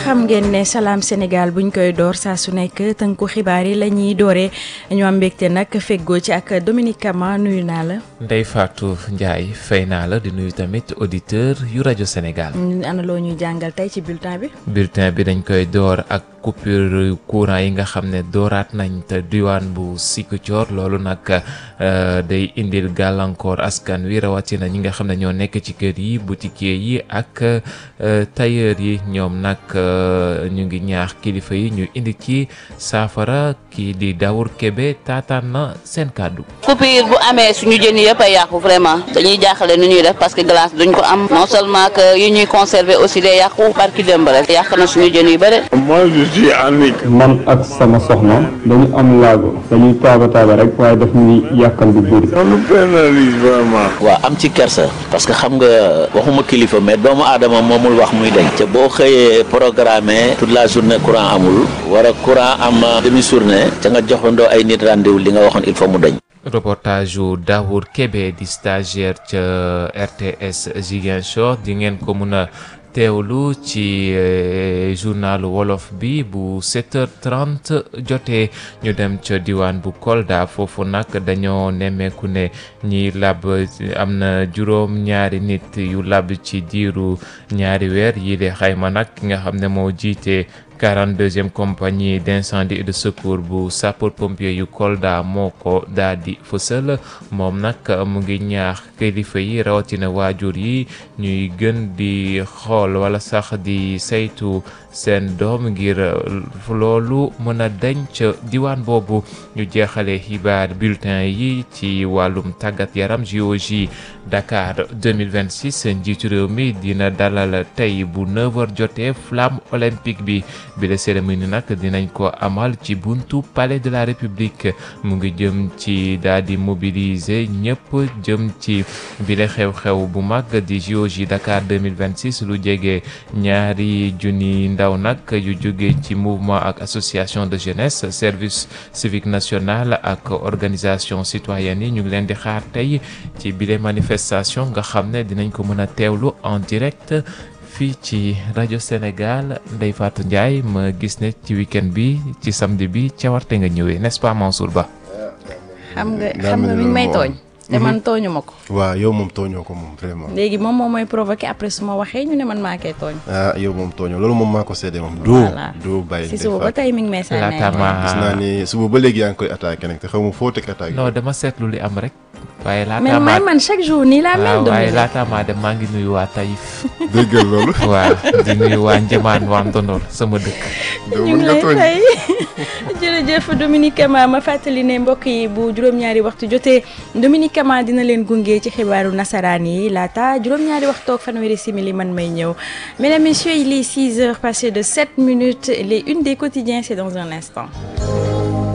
xam ngeen ne salaam Sénégal buñ koy door saa su nekk tënku xibaar yi la ñuy dooree ñu am mbégte nag feggoo ci ak Dominique Kama nuyu naa la. Ndeye Fatou Ndiaye fay naa la di nuyu tamit auditeur yu rajo Sénégal. ana loo ñuy jàngal tey ci bulletin bi. bulletin bi dañ koy door ak coupure courant yi nga xam ne dooraat nañ te diwaan bu Ziguinchor loolu nag day indil gàllankoor askan wi rawatina ñi nga xam ne ñoo nekk ci kër yi boutiquier yi ak tailleur yi ñoom nag ñu ngi ñaax kilifa yi ñu indi ci saafara kii di Dawour Kébé taataan na seen kàddu. coupure bu amee suñu jën yëpp a yàqu vraiment dañuy jaaxale nu ñuy def parce que glace duñ ko am non seulement que yi ñuy conserver aussi day yàqu barki démb rek yàq na suñu jën yu bëri. man ak sama soxna dañu am laago dañuy taaba taaba rek waaye daf ñuy yàqal bu bëri. waaw am ci kersa parce que xam nga waxuma kilifa mais doomu aadama moomul wax muy dañ te boo xëyee programmé toute la journée courant amul war a courant am demi journée te nga joxandoo ay nit rendez-vous li nga waxoon il faut mu dañ. reportage yu Dawour Kébé di stagiaire ca RTS Ziguinchor di ngeen ko mun a teewlu ci journalu wolof bi bu 7h30 jotee ñu dem ca diwaan bu Kolda foofu nag dañoo nemmeeku ne ñi lab am na juróom ñaari nit yu lab ci diiru ñaari weer yi de xayma nag ki nga xam ne moo jiite 42e compagnie d'incendie et de secours bu sapeur pompier yu Kolda moo ko daal di fësal moom nag mu ngi ñaax kilifa yi rawatina waajur yi ñuy gën di xool wala sax di saytu seen doom ngir loolu mën a dañ ca diwaan boobu ñu jeexale xibaar bulletin yi ci wàllum tàggat yaram JOJ Dakar 2026 njiitu réew mi dina dalal tey bu 9h jotee flamme olympique bi bi la cérémonie nag dinañ ko amal ci buntu palais de la république mu ngi jëm ci daal di mobiliser ñëpp jëm ci bile xew-xew bu mag di JOJ Dakar 2026 lu jege ñaari junni ndaw nag yu jóge ci mouvement ak association de jeunesse service civique national ak organisation citoyenne yi ñu ngi leen di xaar tey ci bile manifestation nga xam ne dinañ ko mën a teewlu en direct fii ci rajo Sénégal Ndeye Fatou Ndiaye ma gis ne ci week-end bi ci samedi bi cawarte nga ñëwee n'est-ce pas Mansour Ba. xam nga xam nga mi ngi may tooñ. te man tooñu ma ko. waaw yow moom tooñoo ko moom vraiment. léegi moom moom mooy provoqué après su ma waxee ñu ne man maa koy tooñ. ah yow moom tooñoo loolu moom maa ko seede moom. voilà doo bàyyi si suba ba tey mi ngi may sànni laata ma gis naa ni suba ba léegi yaa ngi koy attaqué nag te xaw ma foo teg attaqué. non dama seetlu li am rek. waaye laata mais maa man man chaque jour nii laa mel. waaw waaye Dominique. laata maa dem maa ngi nuyu waa Taïf. déggal loolu. waaw di nuyu waa Njëmaan waa Ndondor sama dëkk. doo ñu mën ngi nga lay tooñ. fay jërëjëf Dominique Kama ma fàttali ne mbokk yi bu juróom-ñaari waxtu jotee Dominique Kama dina leen gunge ci xibaaru nasaraan yi laata juróom-ñaari waxtu ak fanweeri simili man may ñëw mesdames messieurs il est 6 heures passées de 7 minutes les unes des quotidiens c'est dans un instant